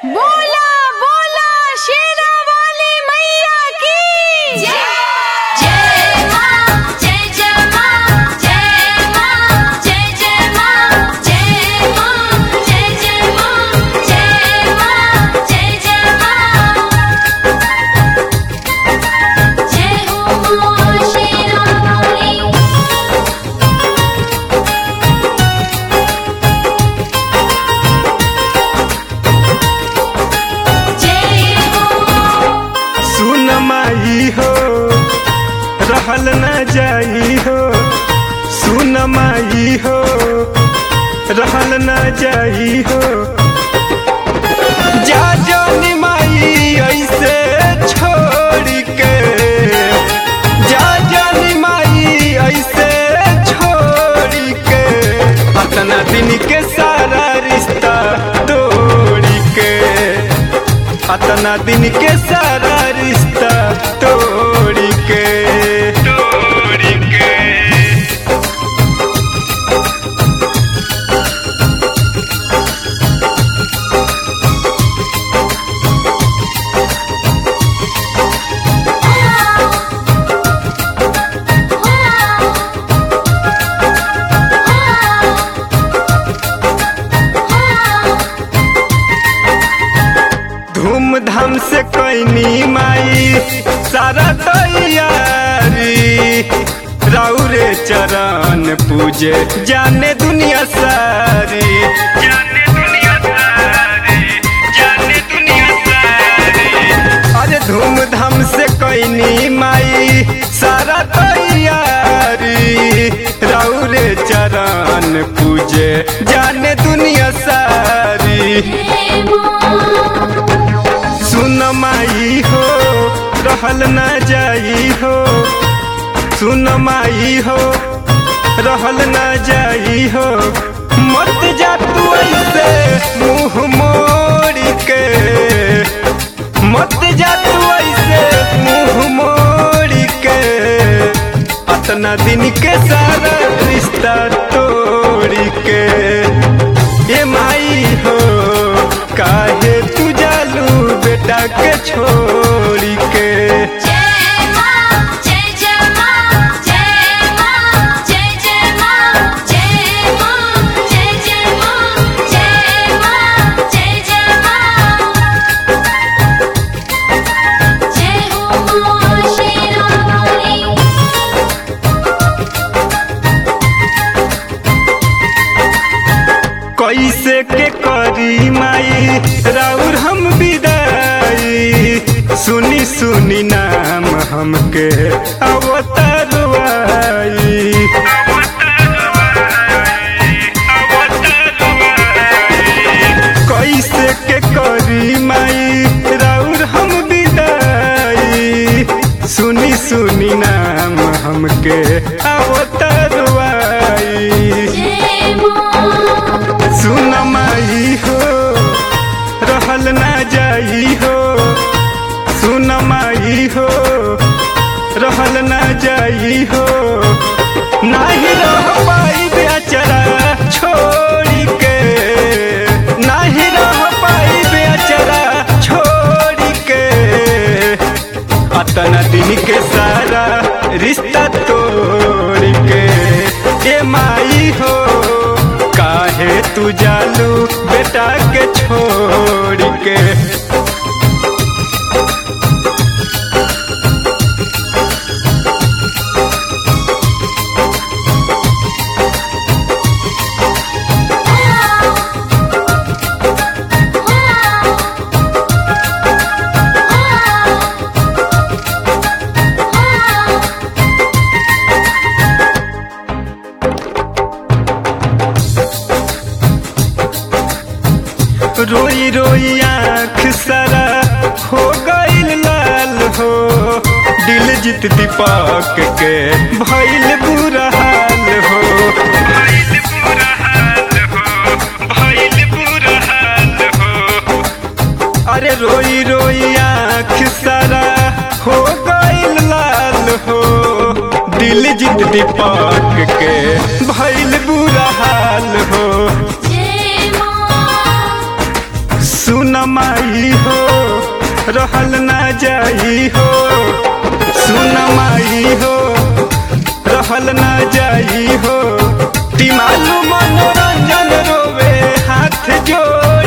बोला बोला शेरा वाली मैया की जय मां जय जय मां जय मां जय जय मां जय मां जय जय मां जय मां जय जय मां जय हो मां शेरावाली जय हो सुन माई हो रहल न जाई हो सुन माई हो रहल न जाई हो जा जानी माई ऐसे छोड़ के जा जानी माई ऐसे छोड़ के अपना दिन के सारा रिश्ता तोड़ के अतना दिन के सारा रिश्ता तोड़ के तोड़ के धूमधाम से कैनी माई सारा तैयारी राउरे चरण पूजे जाने दुनिया सारी जाने दुनिया सारी जाने दुनिया सारी अरे धूमधाम से कैनी माई सारा तैयारी राउरे चरण पूजे जाने दुनिया सारी जय मां सुन माई हो रहल न जाई हो सुन माई हो रहल न जाई हो मत जा तू ऐसे मुंह मोड़ के मत जा तू ऐसे मुंह मोड़ के अतना दिन के सारा रिश्ता तोड़ के ये माई हो काहे तू जालू बेटा के छोड़ के जय मां जय जय मां जय मां जय जय मां जय मां जय जय मां जय मां जय जय मां जय हो मां शेरावाली कैसे के करी माई राउर हम विदाई सुनी सुनी नाम हमके अवतरवाई कैसे के करी माई राउर हम विदाई सुनी सुनी नाम हमके अवतरवाई जय मां सुन माई हो रहल ना जाई हो सुन माई हो रहल ना जाई हो नाही रह पाई बेचारा छोड़ के नाही रह पाई बेचारा छोड़ के अतना दिन के सारा रिश्ता तोड़ के ए माई हो काहे तू जालू बेटा के छोड़ के रोई रोई आँख सारा हो गईल लाल हो दिल जीत दीपक के भइल बुरा हाल हो भइल बुरा हाल हो भइल बुरा हाल हो अरे रोई रोई आँख सारा हो गईल लाल हो दिल जीत दीपक के भइल बुरा हाल हो जय मां सुन माई हो रहल ना जाई हो सुन माई हो रहल ना जाई हो तिमालू मनोरंजन रोवे हाथ जोड़